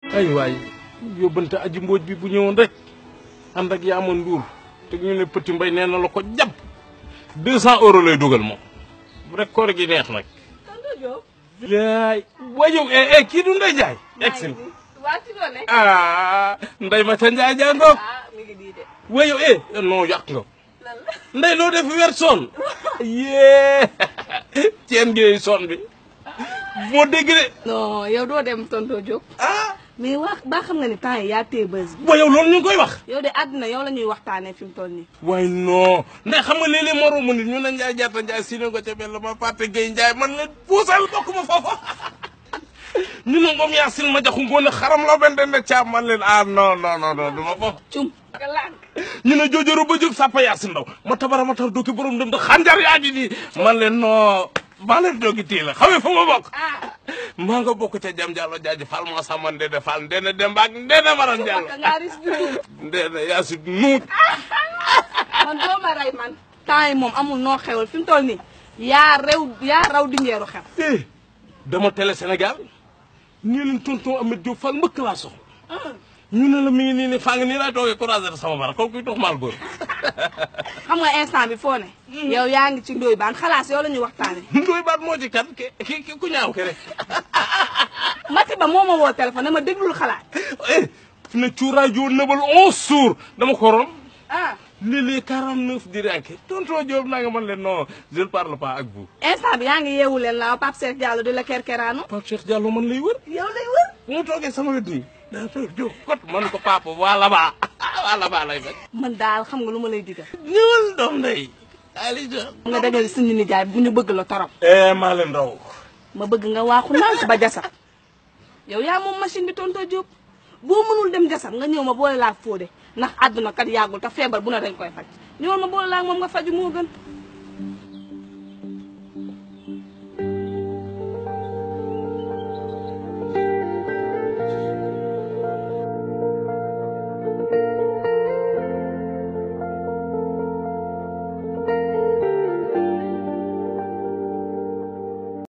ay waay yóbbante aji mbooj bi bu ñëwoon rek ànd ak yaama nduur te ñu ne petit mbay nee na la ko jàpp deux cent euros lay dugal moom bu rek koor gi neex nag laay wayow eh eh kii du Ndeye Ndiaye egsil waa ci doone ah Ndeye ma ca Ndiaye jaa ngoog ah mi ngi nii de wayow eh non yàq nga lan la Ndeye loo def weer son yee ceen gi son bi moo dégg de non yow doo dem tonto Diop ah mais wax ba xam nga ni temps yi yaa téye bës bi wayow loolu ñu ngi koy wax yow de àdduna yow la ñuy waxtaanee fi mu toll nii waaye non ndax xam nga léeg-léeg moromu nit ñu ne Ndiaye jaata Ndiaye si ne ko ca benn ma fàtte Gueye Ndiaye man la puusal bokk ma foofa ñu ne moom yaa sin ma jaxu ngoone xaram la benn den caam man leen ah non non non non du ma foofa cum nga lànk ñu ne joojoro ba jóg sàppa yaa si ndaw ma tabara ma tar dooki borom dem da xanjar yaa ji di man leen non maa leen doogi tii la xamee fu ma bokk ah maa nga bokk ca jam jàllo jaaji fal moo sama ndene fal ndene dembaak ndene maran jàllo ka ngaa ris bi ndene yaa si nuut man doo ma rey man temps yi moom amul noo xewal fi mu toll nii yaa rew yaa raw di ngeeru xew eh dama télé Sénégal ñu leen tonton Ameth Diop Fall mbëkk laa soxla ñu ne la mi ngi nii ne faa ngi nii laay toogee croiser sama bara kooku kuy dox maal góor xam nga instant bi foo ne yow yaa ngi ci ndóoy baan xalaas yow la ñuy waxtaane ndoy baat moo ci kan ki ki ki ku ñaaw ke rek Mati ba moo ma woo téléphone ne ma déglul xalaat eh fi ne cuuraay joo nëbal onze jours dama ko rom ah léeg-léeg quarante neuf di ranke tonton Diop naa nga man leen non je ne parle pas ak vous instant bi yaa ngi yeewu leen la Pape Cheikh Diallo di la kerkeraanu Pape Cheikh Diallo man lay wër yow lay wër bu mu toogee sama wet nii daa toog Diop kot man ko papa waa là-bas waa là-bas lay fekk man daal xam nga lu ma lay digal ñëwal doom ndey ali jo nga dagal suñu nijaay bu ñu bëgg la torop eh maa leen raw ma bëgg nga waaxu nànk ba jasab yow yaa moom machine bi tonto Diop boo mënul dem jasab nga ñëw ma boole laa fóode ndax àdduna kat yàggul te feebar bu ne dañ koy faj ñëwal ma boole laa moom nga faju moo gën